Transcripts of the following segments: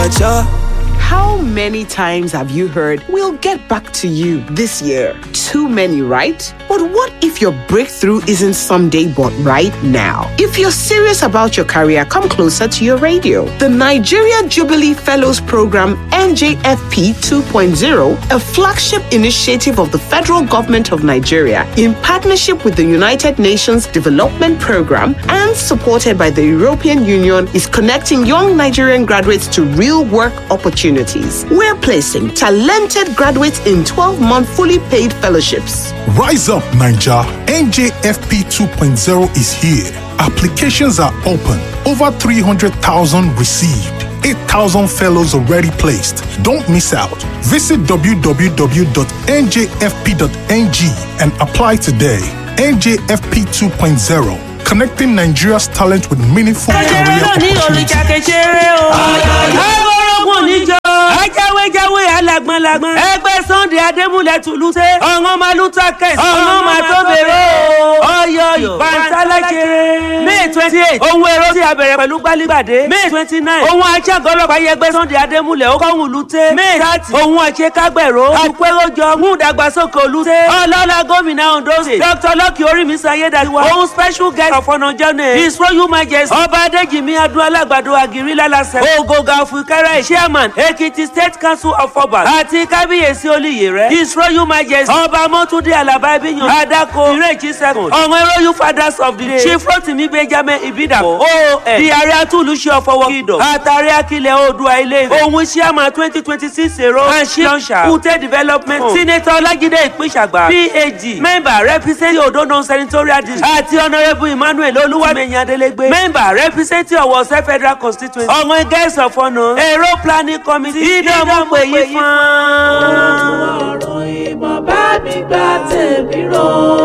Abacha. How many times have you heard, we'll get back to you this year? Too many, right? But what if your breakthrough isn't someday but right now? If you're serious about your career, come closer to your radio. The Nigeria Jubilee Fellows Program, NJFP 2.0, a flagship initiative of the federal government of Nigeria in partnership with the United Nations Development Program and supported by the European Union, is connecting young Nigerian graduates to real work opportunities. We're placing talented graduates in 12 month fully paid fellowships. Rise up, Ninja. NJFP 2.0 is here. Applications are open. Over 300,000 received. 8,000 fellows already placed. Don't miss out. Visit www.njfp.ng and apply today. NJFP 2.0, connecting Nigeria's talent with meaningful career opportunities. ọgọ́rọ̀gùn níjọ. ajáwéjáwé alágbọ̀nlágbọ̀n. ẹgbẹ́ sunday adémúlẹ̀ tùlùsẹ̀. ọ̀ngọ́n máa lù takẹ̀. ọ̀ngọ́n máa tó bèrè o. ọyọ ìbántálẹ́kẹrẹ. may twenty eight ohun èrò tí a bẹ̀rẹ̀ pẹ̀lú gbálígbàdé. may twenty nine ohun aṣàgọ́lọ́pàá yẹgbẹ́ sunday adémúlẹ̀ ó kọ́hún lùtẹ́. may thirty ohun àṣekágbẹ̀rọ. àpéròjọ mú ìdàgbàsókè olùtẹ́. ọlọ́lá gómìnà ondo state. dr lọ́kì orímísí ayédáiwa. ohun special guest of honour journey. his royal majesty. ọba adéjìmí adúlá alágbàdo àgírí lálàsẹ̀. ògògà fúkẹ́rẹ́ chairman ekiti state council of obas. àti kábíyèsí olùyè rẹ̀. his royal majesty. ọba mọ́túndé alaba ibiyan. adako ìrèjì second. ọ̀wọ́n royal fathers of the day. chief rotimi benjamin ibidapo. oon di ààrẹ atúlùṣe ọ̀fọwọ́ kìdọ̀. àtàrí akilẹ̀ oòdùà ilé ìfẹ́. òun chairman twenty twenty six èrò. anshi launcher. kùtẹ́ development. senator ọlájídé ìpínṣàgbà. phd member representing odo non-senatorial district. àti honourable emmanuel olúwàmẹ̀yìn adélégbé. member representing ọ̀wọ̀sẹ̀ federal constituency. ọ̀wọ́n guest of honour. èrò planning committee. ìdánwò pè yí fún. ọ̀rọ̀ ìmọ̀ bá mi gba tèmi rò.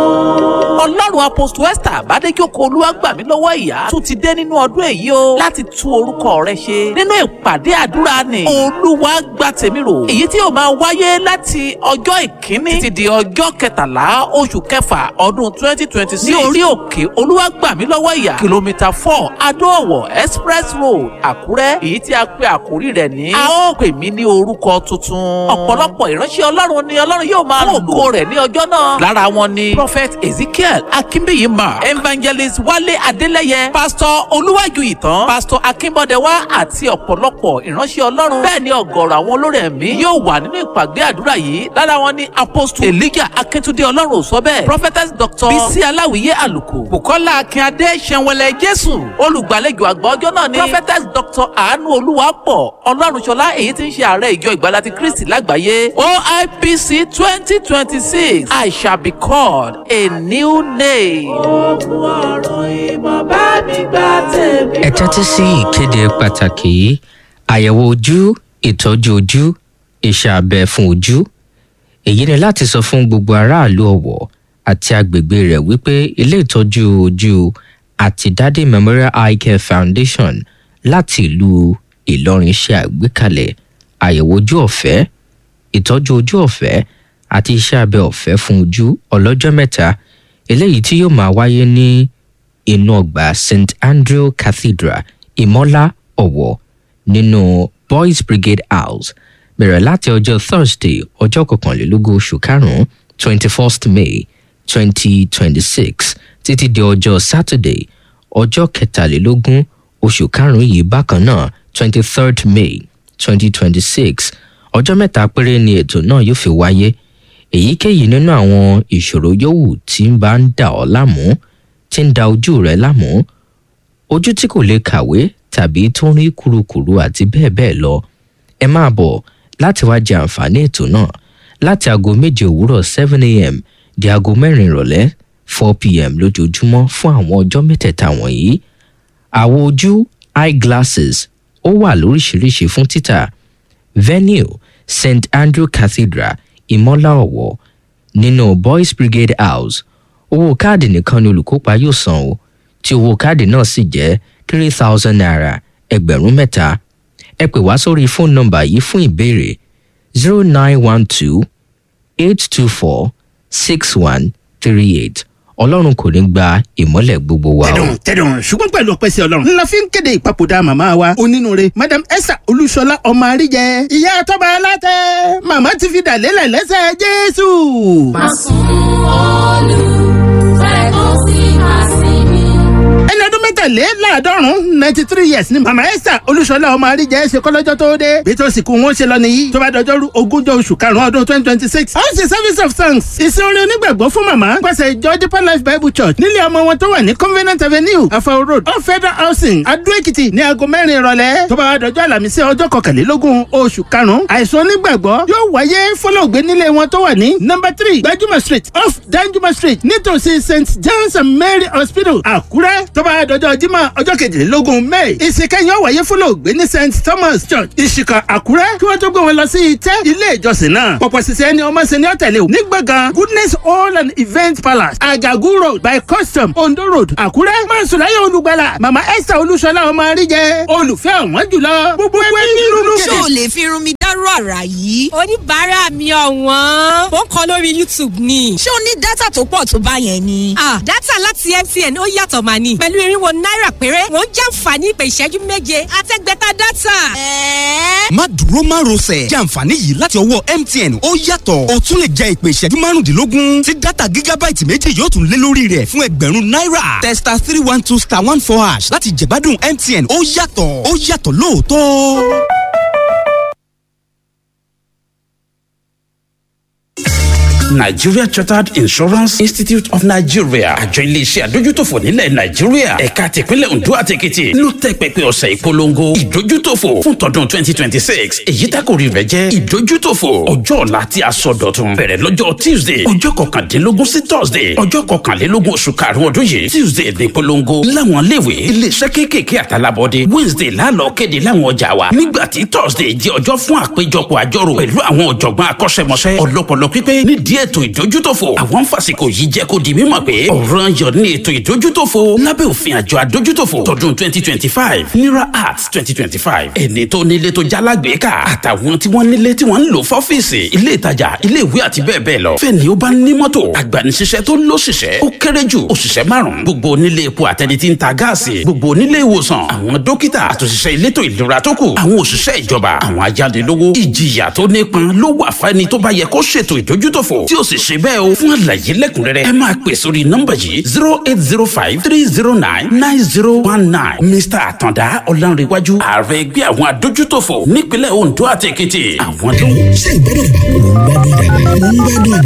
ọlọ́run apostle esther àbádéjókòó olúwàgbàmí lọ́wọ́ ìyá tún ti dé nínú ọdún èyí o láti tú orúkọ rẹ ṣe nínú ìpàdé àdúrà ni olúwa gba tèmi rò èyí tí yóò máa wáyé láti ọjọ́ ìkíní títí di ọjọ́ kẹtàlá oṣù kẹfà ọdún twenty twenty six ní orí òkè olúwàgbàmí lọ́wọ́ ìyá kìlómítà four adóòwò express road àkúrẹ́ èyí tí a pe àkórí rẹ̀ ní a ó pè mí ní orúkọ tuntun ọ̀pọ̀lọpọ̀ ìránṣẹ́ ọlọ́run ni ọlọ́run yóò máa lò ògo rẹ̀ ní ọjọ́ náà lára wọn ni prophet ezekiel akínbíyì mark evangelist wálé adélẹ́yẹ pastor olúwàjú ìtàn pastor akínbọ́dẹ̀wá àti ọ̀pọ̀lọpọ̀ ìránṣẹ́ ọlọ́run bẹ́ẹ̀ ni ọ̀gọ̀rọ̀ àwọn olórí ẹ̀mí yóò wà nínú ìpàgé àdúrà yìí lára wọn ni apostle elijah akíntúndé ọlọ́run ò sọ bẹ́ẹ̀ prophetess doctor bisi aláwìyé àlùkò bukola akínadé sẹ̀wẹ̀lẹ̀ jésù olùgbàlejò àgbà ọjọ́ náà ni prophetess doctor àánú olúwapọ̀ ọlọ́run ṣọlá èyí tí ń ṣe ààrẹ ìjọ ìgbàlá ti kristi lágbàáyé oipc twenty twenty six i shall be called a new name. ogun ọ̀rọ̀ ìmọ̀ bá mi gba tèmi rò. ẹ tẹ́tí sí ìkéde pàtàkì yìí àyẹ̀wò ojú ìtọ́jú ojú iṣẹ́ abẹ fún ojú èyí ni láti sọ fún gbogbo aráàlú ọ̀wọ̀ àti agbègbè rẹ̀ wípé ilé ìtọ́jú ojú àti dádé memorial eye care foundation láti ìlú ìlọrin ṣe àgbékalẹ̀ àyẹ̀wò ojú ọ̀fẹ́ ìtọ́jú ojú ọ̀fẹ́ àti iṣẹ́ abẹ ọ̀fẹ́ fún ojú ọlọ́jọ́ mẹ́ta eléyìí tí yóò máa wáyé ní inú ọgbà st andrew cathedral ìmọ́lá ọ̀wọ̀ nínú boys brigade house bẹ̀rẹ̀ láti ọjọ́ thursday ọjọ́ kọkànlélógún oṣù karùn-ún twenty first may twenty twenty six títí di ọjọ́ saturday ọjọ́ kẹtàlélógún oṣù karùn-ún yìí bákan náà twenty third may twenty twenty six ọjọ́ mẹ́ta péré ni ètò náà yóò fi wáyé èyíkéyìí nínú àwọn ìṣòro yòówù tí ń bá ń dà ọ́ láàmú tí ń da ojú rẹ láàmú ojú tí kò lè kàwé tàbí tó ń rí kurukuru àti bẹ́ẹ̀ bẹ́ẹ̀ lọ ẹ máa bọ̀ láti wá jẹ àǹfààní ètò náà láti aago méje òwúrọ̀ seven a.m. di aago mẹ́rin ìrọ̀lẹ́ four p.m. lójoojúmọ́ fún àwọn ọjọ́ mẹ́tẹ̀ẹ̀ta wọ̀nyí àwo ojú eyeglasses ó wà lóríṣiríṣi fún títà venue st andrew cathedral ìmọ́lá ọ̀wọ̀ nínú boys brigade house owó káàdì nìkan ni olùkópa yóò san o tí owó káàdì náà sì jẹ́ three thousand naira ẹgbẹ̀rún mẹ́ta ẹ pè wá sórí fóònù nọmbà yìí fún ìbéèrè zero nine one two eight two four six one three eight ọlọ́run kò ní gba ìmọ́lẹ̀ gbogbo wa o. tẹ̀dùn tẹ̀dùn ṣùgbọ́n pẹ̀lú ọpẹ́ sí ọlọ́run ńlá fi ń kéde ìpapòdà màmá wa onínúure madam esther olúṣọlá ọmọ àríjẹ ìyá tọ́ba alátẹ màmá ti fi dàlélẹ̀ lẹ́sẹ̀ jésù. ẹni ọdún mẹ́tàléláàádọ́rùn-ún ninety three years ni màmá esther olúṣọlá ọmọ àríjẹ ṣe kọ́lọ́jọ́ tó dé bí tó sì kú wọn ṣe lọ nìyí tó bá dọjọ́rú ogúnjọ́ oṣù karùn-ún ọdún twenty twenty six a ó ṣe service of thanks ìsìn orin onígbàgbọ́ fún màmá pàṣẹ ìjọ deeper life bible church nílé ọmọ wọn tó wà ní convenant avenue afao road off federal housing adó èkìtì ní aago mẹ́rin ìrọ̀lẹ́ tó bá wá dọjọ́ àlàmísí ọjọ́ kọkànlélógún oṣù karùn-ún àìsàn onígbàgbọ́ yóò wáyé fọlọ́ọ̀gbẹ́ nílé wọn tó wà ní number three gbajúmọ̀ street off danjuma street nítòsí st john's and mary hospital àkúrẹ́ tó bá wá dọjọ́ jímọ̀ ọjọ́ kejìlélógún may ìsìnkẹ́yìn ó wáyé fọlọ́ọ̀gbẹ́ ní st thomas church ìṣìkà àkúrẹ́ kí wọ́n tó gbé wọn lọ sí ìtẹ́ ilé ìjọsìn náà pọ̀pọ̀ sísẹ́ ni ọmọ sẹ́ni ọ̀tẹ̀lẹ̀ ò ní gbọ̀ngàn goodness hall and event palace agagu road by custom ondo road àkúrẹ́ mọ̀sùláyà olùgbàlà mama esther olúṣọlá ọmọ àríjẹ olùfẹ́ ọ̀wọ́n jùlọ gbogbo ẹgbẹ́ nínú ṣé o lè fi irun mi dárò àrà yìí. oníbàárà mi ọ̀wọ́n ó ń kọ lórí youtube ni. ṣé o ní dátà tó pọ̀ tó bá yẹn ni. ah dátà láti mtn ó yàtọ̀ mà ní. pẹ̀lú irinwó náírà péré wọ́n jàǹfààní ìpè ìṣẹ́jú méje àtẹ́gbẹ́ta dátà. ẹ̀ẹ́. má dúró má rọsẹ̀ jẹ́ àǹfààní yìí láti ọwọ́ mtn ó yàtọ̀ o tún lè jẹ ìpè ìṣẹ́jú márùndínlógún tí dátà gígábáìtì méjì yóò tún lé lórí rẹ̀ fún ẹgbẹ̀rún náírà testa three one two star one four hash láti jẹ̀gbádùn mtn ó yàtọ̀ ó yàtọ̀ lóòótọ́. Nigeria Chartered Insurance Institute of Nigeria àjọ iléeṣẹ́ àdójútòfò nílẹ̀ Nàìjíríà ẹ̀ka tìpínlẹ̀ Ondo àti Èkìtì ló tẹ́ pẹpẹ ọ̀sẹ̀ ìpolongo ìdójútòfò fún tọdún twenty twenty six èyí tákòrí rẹ̀ jẹ́ ìdójútòfò ọjọ́ ọ̀la tí a sọ dọ̀tun bẹ̀rẹ̀ lọ́jọ́ Tuesday ọjọ́ kọkàndínlógún sí Thursday ọjọ́ kọkànlélógún oṣù karùn-ún ọdún yìí Tuesday ní ìpolongo láwọn iléèwé iléeṣẹ́ kéékèèké àtàlábọ́dé Wednesday lálọ́ kéde láwọn ọjà wa nígbà tí Thursday jẹ́ ọjọ́ fún àpéjọpọ̀ àjọrò pẹ̀lú àwọn ọ̀jọ̀gbọ́n akọ́ṣẹ́mọṣẹ́ ọlọ́pọlọ pípé nídìí ètò ìdójútòfò àwọn fàsìkò yìí jẹ́ kó di mímọ̀ pé ọ̀ràn yọ ní ètò ìdójútòfò lábẹ́ òfin àjọ àdójútòfò tọdún twenty twenty five nira arts twenty twenty five ẹni tó nílé tó jálágbèéká àtàwọn tí wọ́n nílé tí wọ́n ń lò fọ́fíìsì ilé ìtajà ilé ìwé àti bẹ́ẹ̀ bẹ́ẹ̀ lọ fẹ́ni ó bá ní mọ́tò agbanisíṣẹ́ tó lóṣìṣẹ́ ó kéré jù òṣìṣẹ́ márùn-ún gbogbo onílé epo àtẹni tí ń ta gáàsì gbogbo onílé ìwòsàn àwọn dókítà àtòṣìṣẹ́ elétò ìlera tó kù àwọn òṣìṣẹ́ ìjọba àwọn ajánilówó ìjìyà tó nípọn ló wà fẹ́ni tó bá yẹ kó ṣètò ìdójútòfò tí ó sì ṣe bẹ́ẹ̀ o fún àlàyé lẹ́kùnrẹ́rẹ́ ẹ máa pè sórí nọ́mbà yìí zero eight zero five three zero nine nine zero one nine mr àtàndá ọ̀lànrẹ̀wájú ààrẹ ẹgbẹ́ àwọn adójútòfò nípínlẹ̀ ondo àti èkìtì àwọn ló ń. ṣé ìgbádùn ìdàgbàsókè ń gbádùn ìdàgbàsókè ń gbádùn